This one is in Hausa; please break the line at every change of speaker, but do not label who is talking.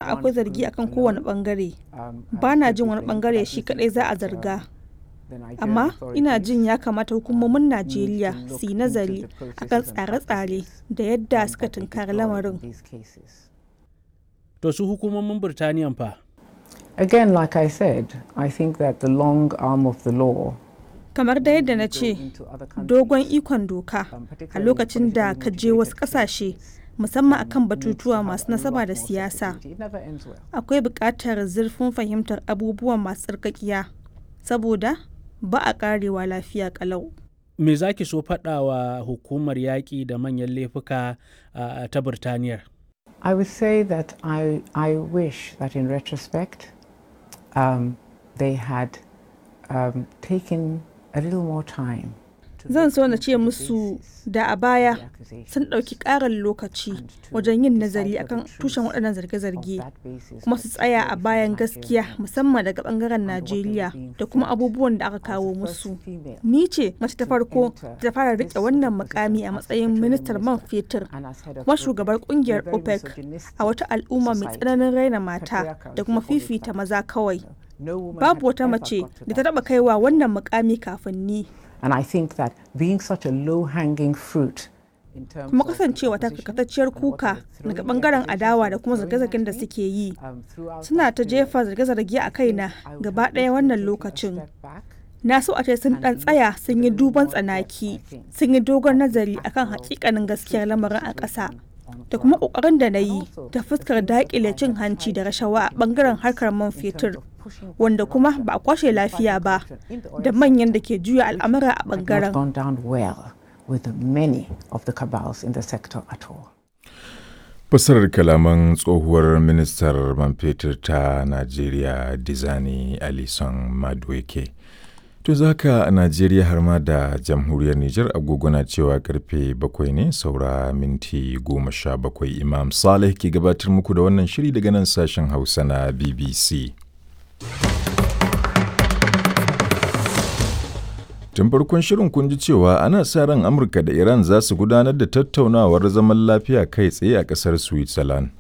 akwai zargi akan kowane bangare ba na jin wani bangare shi kadai za a zarga amma ina jin ya kamata hukumomin najeriya su yi nazari akan tsare-tsare da yadda suka tunkari lamarin
to su hukumomin birtaniyan fa
Again, like I said, I think that the long arm of the law
kamar da yadda na ce dogon ikon doka a lokacin da ka je wasu kasashe musamman akan batutuwa masu nasaba da siyasa akwai buƙatar zurfin fahimtar abubuwan masu tsarkakiya saboda ba a karewa lafiya kalau
me za ki so faɗa wa hukumar yaƙi da manyan laifuka uh, ta birtaniyar
I would say that I, I wish that in retrospect um, they had um, taken a little more time.
zan so na ce musu da a baya sun ɗauki ƙarin lokaci wajen yin nazari akan tushen waɗannan zarge-zarge kuma su tsaya a bayan gaskiya musamman daga ɓangaren najeriya da kuma abubuwan da aka kawo musu ni ce mace ta farko ta fara riƙe wannan mukami a matsayin ministar man fetur kuma shugabar ƙungiyar opec a wata al'umma mai tsananin raina mata da kuma fifita maza kawai babu wata mace da ta taɓa kaiwa wannan mukami kafin ni
And I think that being such a low-hanging fruit
kuma kasancewa ta karkatacciyar kuka daga bangaren adawa da kuma zarge-zargen da suke yi suna ta jefa zarge-zarge a kaina gaba ɗaya wannan lokacin na so a ce sun ɗan tsaya sun yi duban tsanaki sun yi dogon nazari akan hakikanin gaskiyar lamarin a ƙasa da kuma ƙoƙarin da na yi ta fuskar daƙile cin hanci da rashawa a bangaren harkar man fetur wanda kuma ba a kwashe lafiya ba da manyan da ke juya al'amura a bangaren.
gone down well with many of the cabals in the sector at all.
Fassarar kalaman tsohuwar ministar man fetur ta Najeriya Dizani Alison Madueke. To zaka a Najeriya har ma da jamhuriyar Nijar agogo na cewa karfe bakwai ne saura minti goma sha bakwai Imam Saleh ke gabatar muku da wannan shiri daga nan sashen Hausa na BBC. Tun farkon shirin kun ji cewa ana sa ran Amurka da Iran za su gudanar da tattaunawar zaman lafiya kai tsaye a ƙasar Switzerland.